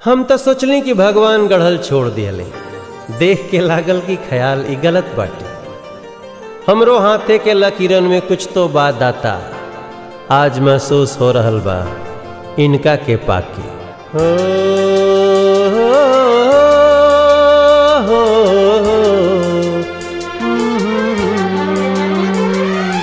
हम तो सोचली कि भगवान गढ़ल छोड़ दियले देख के लागल कि ख्याल ई गलत बाटे हमरो हाथे के लकीरन में कुछ तो बात दाता आज महसूस हो रहल बा इनका के पाके हो, हो, हो, हम्म।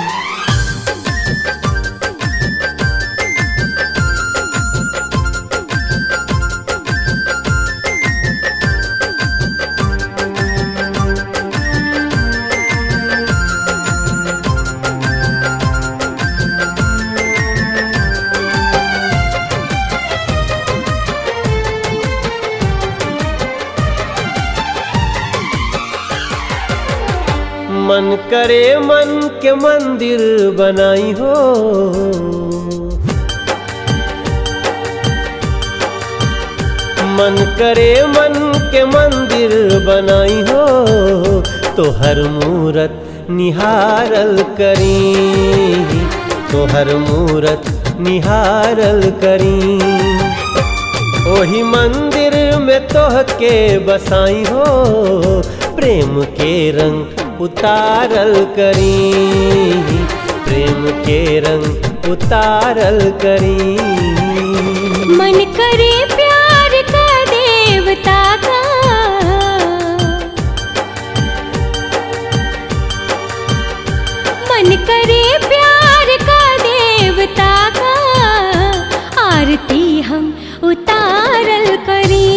मन करे मन के मंदिर बनाई हो मन करे मन के मंदिर बनाई हो तो हर मूरत निहारल करी तो हर मूरत निहारल करी ओही मंदिर में तोह के बसाई हो प्रेम के रंग उतारल करी प्रेम के रंग उतारल करी मन करे प्यार का देवता का मन करे प्यार का देवता का आरती हम उतारल करी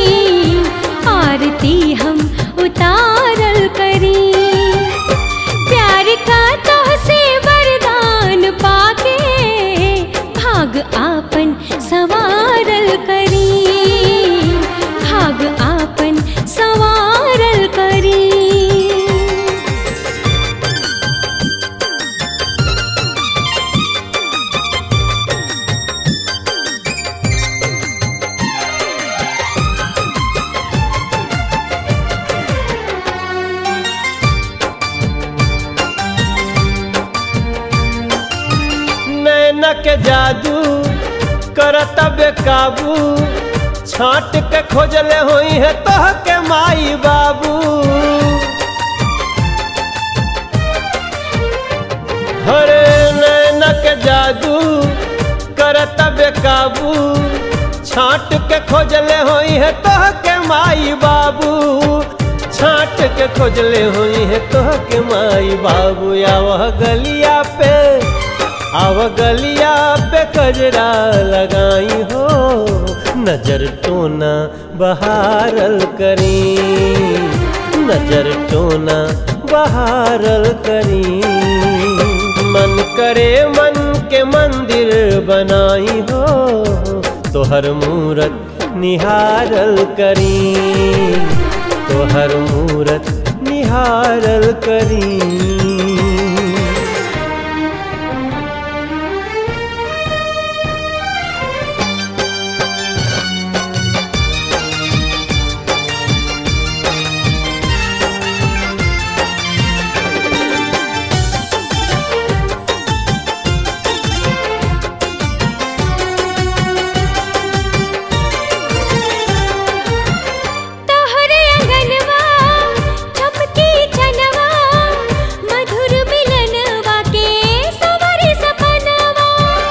आरती हम उतारल करी प्यार का तो से वरदान पाके भाग आपन सवारल करी भाग आपन सवारल करी नैना के जादू करत बेकाबू छाट के खोजले होई है तोह के माई बाबू हरे नैना के जादू करत बेकाबू छाट के खोजले होई है तोह के माई बाबू छाट के खोजले होई है तोह के माई बाबू या वह गलिया पे आव गलिया पे कजरा लगाई हो नजर टोना बहारल करी नजर टोना बहारल करी मन करे मन के मंदिर बनाई हो तोहर मूरत निहारल करी तोहर मूरत निहारल करी तोहरे अंगनवा चमकी चनवा मधुर मिलनवा के सवरी सपनवा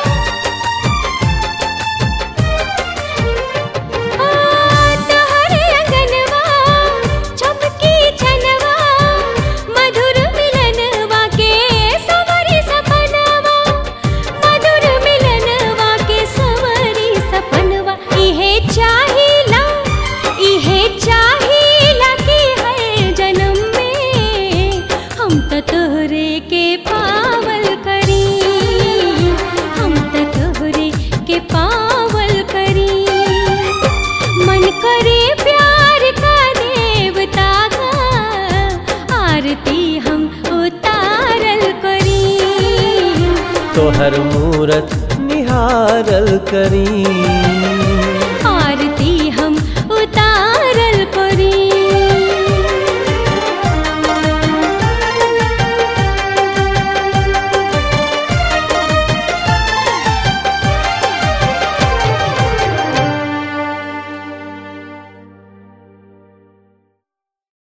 आ, तोहरे अंगनवा चमकी चनवा मधुर मिलनवा के सवरी सपनवा मधुर मिलनवा के सवरी सपनवा इहे चाहिला इहे चाहिला कि हर जन्म में हम त तोहरे के पावल करी हम त तोहरे के पावल करी मन करे प्यार का देवता का आरती हम उतारल करी तोहर मूरत निहारल करी